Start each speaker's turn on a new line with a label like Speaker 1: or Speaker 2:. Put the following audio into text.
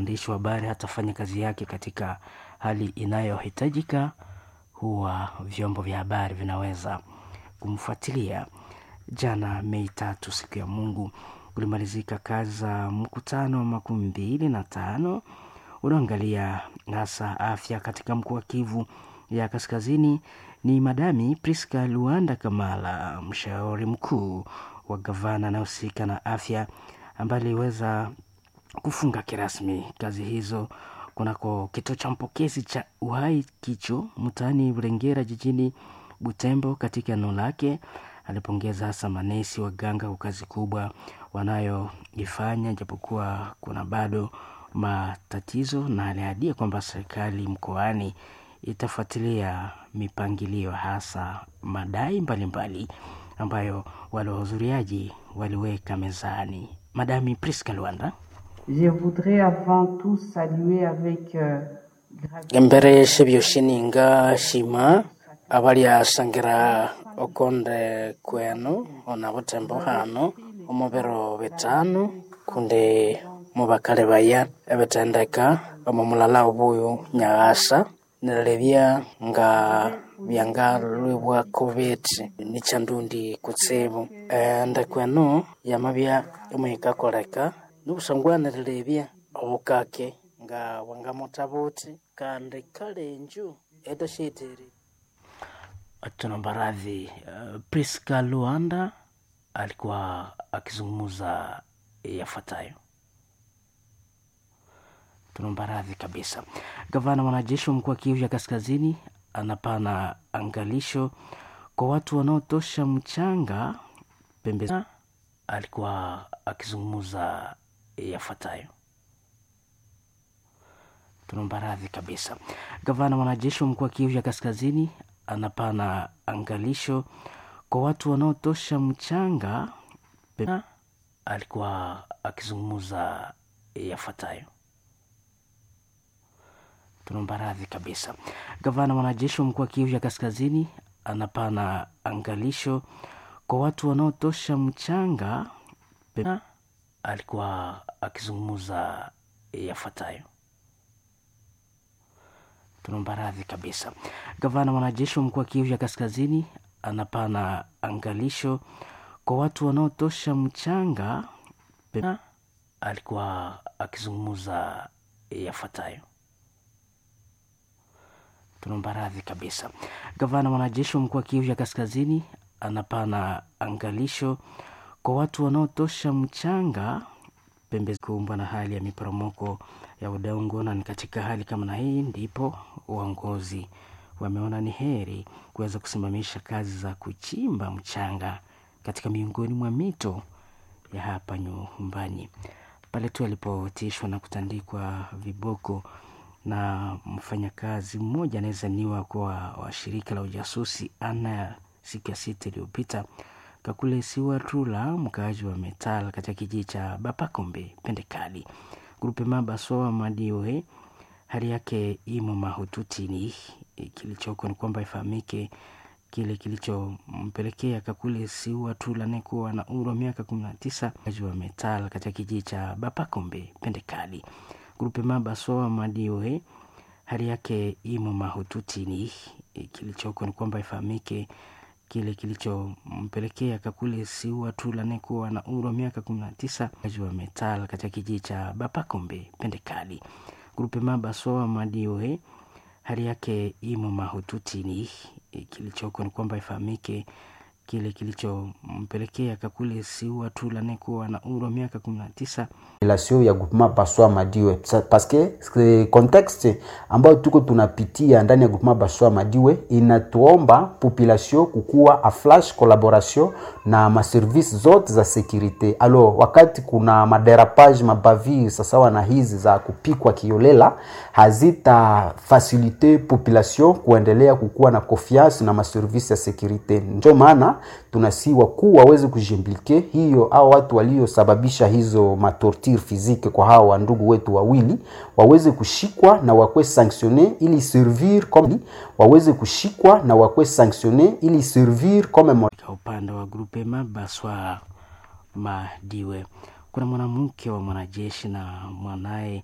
Speaker 1: mwandishi wa habari hatafanya kazi yake katika hali inayohitajika, huwa vyombo vya habari vinaweza kumfuatilia. Jana Mei tatu, siku ya Mungu, ulimalizika kazi za mkutano wa makumi mbili na tano unaoangalia hasa afya katika mkoa wa Kivu ya Kaskazini. Ni Madami Priska Luanda Kamala, mshauri mkuu wa gavana anayehusika na afya, ambaye aliweza kufunga kirasmi kazi hizo kunako kituo cha mpokezi cha Uhai Kicho mtaani Burengera jijini Butembo. Katika eneo lake alipongeza hasa manesi waganga kwa kazi kubwa wanayoifanya, japokuwa kuna bado matatizo, na aliahidia kwamba serikali mkoani itafuatilia mipangilio, hasa madai mbalimbali mbali ambayo wale wahudhuriaji waliweka mezani. Madami Priska Luanda.
Speaker 2: Je voudrais avant tout saluer avec euh,
Speaker 1: embere shebyoshininga shima abalyasangira okonde kwenu ona butembo hano omubiro bitano kundi mubakale baya ebitendeka omu mulala obuyu nyaghasa nililebya nga byangalwibwa covid nichandundi kutsibu ende kwenu yamabya imuyikakoleka nibusangwanililebya obukake nga bwangamutabuti kandi kalenju edashitiri tunaomba radhi. Uh, Priska Luanda alikuwa akizungumza yafuatayo. Tunaomba radhi kabisa. Gavana mwanajeshi wa mkoa wa Kivu ya Kaskazini anapana angalisho kwa watu wanaotosha mchanga pembe. Alikuwa akizungumza yafuatayo. Tunaomba radhi kabisa. Gavana mwanajeshi wa mkoa wa Kivu ya Kaskazini anapana angalisho kwa watu wanaotosha mchanga pembe. Alikuwa akizungumza yafuatayo. Tunaomba radhi kabisa. Gavana mwanajeshi wa mkoa wa Kivu ya Kaskazini anapana angalisho kwa watu wanaotosha mchanga pembe. Alikuwa akizungumza yafuatayo. Tunaomba radhi kabisa. Gavana mwanajeshi wa mkoa wa Kivu ya Kaskazini anapana angalisho kwa watu wanaotosha mchanga pembe. Alikuwa akizungumza yafuatayo. Tunaomba radhi kabisa. Gavana mwanajeshi wa mkoa wa Kivu ya Kaskazini anapana angalisho kwa watu wanaotosha mchanga pembe kumbwa na hali ya miporomoko ya udongo, na ni katika hali kama na hii ndipo uongozi wameona ni heri kuweza kusimamisha kazi za kuchimba mchanga katika miongoni mwa mito ya hapa nyumbani, pale tu alipotishwa na kutandikwa viboko na mfanyakazi mmoja anayezaniwa kuwa wa shirika la ujasusi ana siku ya sita iliyopita Kakule Siwa Trula, mkaaji wa Metal katika kijiji cha Bapakombe Pendekali, grupe Mabasoa Madioe, hali yake imo mahututini. Kilichoko ni kwamba ifahamike kile kilichompelekea Kakule Siwa Trula anayekuwa na umri wa miaka kumi na tisa, mkaaji wa Metal katika kijiji cha Bapakombe Pendekali, grupe Mabasoa Madioe, hali yake imo mahututini. Kilichoko ni kwamba ifahamike kile kilichompelekea Kakule Siua Tula anayekuwa na umri wa miaka kumi na tisa wa Metal katika kijiji cha Bapakombe Pendekali, grupe Mabasoa Madioe, hali yake imo mahututini. Kilichoko ni kwamba ifahamike kile kilichompelekea Kakule Siua Tula anayekuwa na umri wa miaka kumi na tisa
Speaker 3: population ya groupement Baswa Madiwe parce que contexte ambayo tuko tunapitia ndani ya groupement Baswa Madiwe inatuomba population kukuwa a flash collaboration na maservice zote za securite. Alors wakati kuna maderapage mabavir sasawa na hizi za kupikwa kiolela, hazita facilite population kuendelea kukuwa na confiance na maservice ya securite. Ndio maana tunasi wakuu waweze kujimplike hiyo au watu waliosababisha hizo matorture physique kwa hawa wandugu wetu wawili waweze kushikwa na wakwe sanctionne ili servir comme waweze kushikwa na wakwe sanctionne ili servir comme
Speaker 1: Katika upande wa grupe Mabaswa Madiwe kuna mwanamke wa mwanajeshi na mwanaye